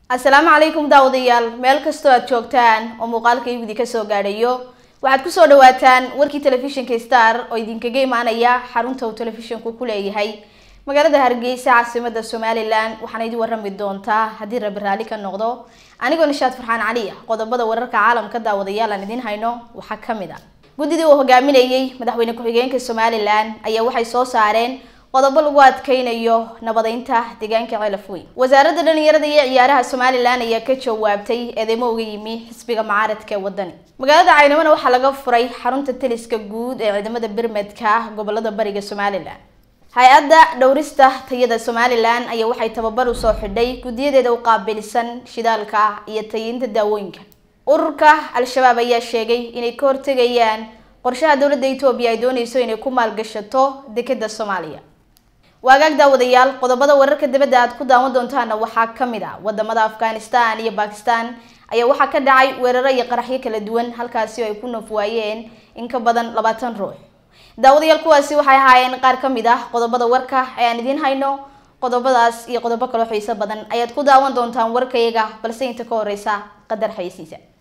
asalaamu calaykum daawadayaal meel kastoo aad joogtaan oo muuqaalka iwidi kasoo gaadhayo waxaad kusoo dhawaataan warkii telefishinka star oo idinkaga imaanaya xarunta uu telefishinku ku leeyahay magaalada hargeysa caasimada somalilan waxaana idin warami doontaa haddii rabi raalli ka noqdo anigoo nishaad farxaan cali ah qodobada wararka caalamka daawadayaal aan idiin hayno waxaa kamid ah guddidii uu hogaaminayay madaxweyne ku-xigeenka somalilan ayaa waxay soo saareen qodobo lagu adkeynayo nabadeynta deegaanka ceelaf weyn wasaaradda dhalinyarada iyo ciyaaraha somalilan ayaa ka jawaabtay eedeymo uga yimi xisbiga mucaaradka ee wadani magaalada caynamona waxaa laga furay xarunta taliska guud ee ciidamada birmedka gobolada bariga somalilan hay-adda dhowrista tayada somalilan ayaa waxay tababar usoo xidhay guddiyadeeda u qaabilsan shidaalka iyo tayinta daawooyinka ururka al-shabaab ayaa sheegay inay ka hortegayaan qorshaha dowladda etoobiya ay dooneyso inay ku maalgashato dekeda soomaaliya waagaag daawadayaal qodobada wararka dibadda aad ku daawan doontaana waxaa kamid ah wadamada afghanistan iyo bakistan ayaa waxaa ka dhacay weeraro iyo qaraxyo kala duwan halkaasi oo ay ku noof waayeen in ka badan labaatan ruux daawadayaal kuwaasi waxay ahaayeen qaar kamid ah qodobada warka ee aan idiin hayno qodobadaas iyo qodobo kaloo xiiso badan ayaad ku daawan doontaan warkayaga balse inta ka horeysa qadar xaysiisa